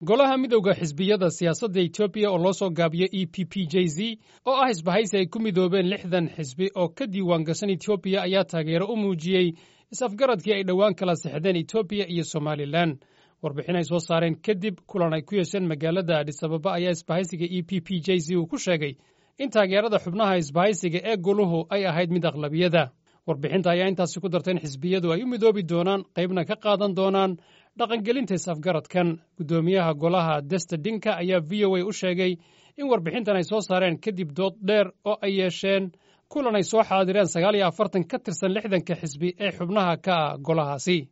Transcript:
golaha midowda xisbiyada siyaasadda etoobiya oo loo soo gaabiyo e p p j z oo ah isbahaysi ay ku midoobeen lixdan xisbi oo ka diiwaan gashan etoobiya ayaa taageero u muujiyey is-afgaradkii ay dhowaan kala sixdeen etoobiya iyo somalilan warbixin ay soo saareen kadib kulan ay ku yeesheen magaalada adhisababa ayaa isbahaysiga e p p j z uu ku sheegay in taageerada xubnaha isbahaysiga ee goluhu ay ahayd mid aqlabiyada warbixinta ayaa intaasi ku darta in xisbiyadu ay u midoobi doonaan qaybna ka qaadan doonaan dhaqangelinta is-afgaradkan guddoomiyaha golaha desta dinka ayaa v o a u sheegay in warbixintan ay soo saareen kadib dood dheer oo ay yeesheen kulan ay soo xaadireen sagaal iyo afartan ka tirsan lixdanka xisbi ee xubnaha ka ah golahaasi